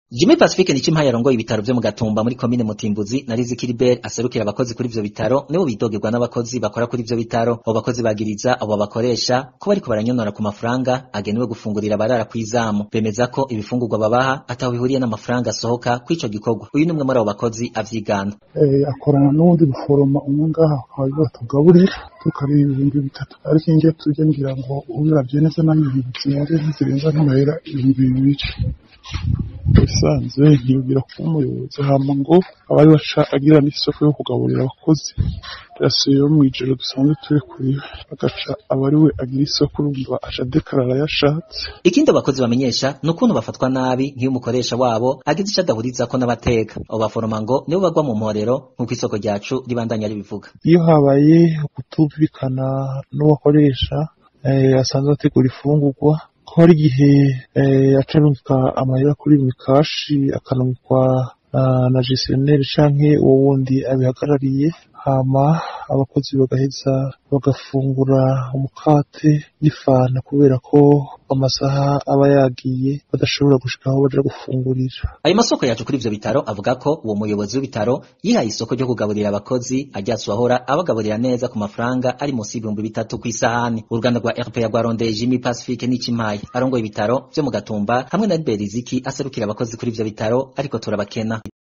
Jimmy Pacifique ni cimpaye arongoye ibitaro vyo mu Gatumba muri komine Mutimbuzi na Riziki Libert aserukira abakozi kuri ivyo bitaro nibo bidogerwa n'abakozi bakora kuri ivyo bitaro abo bakozi bagiriza abo bakoresha ko bariko baranyonora ku mafaranga agenewe gufungurira abarara kw'izamu bemeza ko ibifungurwa babaha ataho bihuriye n'amafaranga asohoka kw'ico gikorwa uyu numwe muri abo bakozi avyigana eh, akorana n'uwundi guforoma umwe ngaha akaba batugaburira tukareba ibihumbi bitatu ariko ingiye tujya ngira ngo ubiravye neza naho ibintu zimaze ntizirenza nk'amahera ibihumbi bibiri bisanzwe ntiyubwira kuba umuyobozi hama ngo aba ari waca agira n'isoko yo kugaburira abakozi rasiyo yo mw'ijoro dusanzwe turi kuriwe agaca aba ari we agira isoko urumva aca dekarara yashatse ikindi abakozi bamenyesha ni ukuntu bafatwa nabi nk'iyo umukoresha wabo agize ico adahurizako n'abateka abo baforoma ngo nibo bagwa mu mporero nk'uko isoko ryacu ribandanya ribivuga iyo habaye ukutumvikana n'uwakoresha eh, asanzwe ategura ifungurwa ko hari igihe eh, aca arungika amahera kuri mikashi akanungikwa uh, na gestionnaire canke uwo wundi abihagarariye hama abakozi bagaheza bagafungura umukate n'ifana kubera ko amasaha aba yagiye badashobora gushika aho baja gufungurira ayo masoko yacu kuri ivyo bitaro avuga ko uwo muyobozi w'ibitaro yihaye isoko ryo kugaburira abakozi aryatse uwahora abagaburira neza ku mafaranga ari munsi y'ibihumbi bitatu kw'isahani uruganda rwa RPA rwarondeye Jimmy Pacifique n'Icimaye arongoye ibitaro vyo mu Gatumba hamwe na Beriziki aserukira abakozi kuri ivyo bitaro ariko turabakena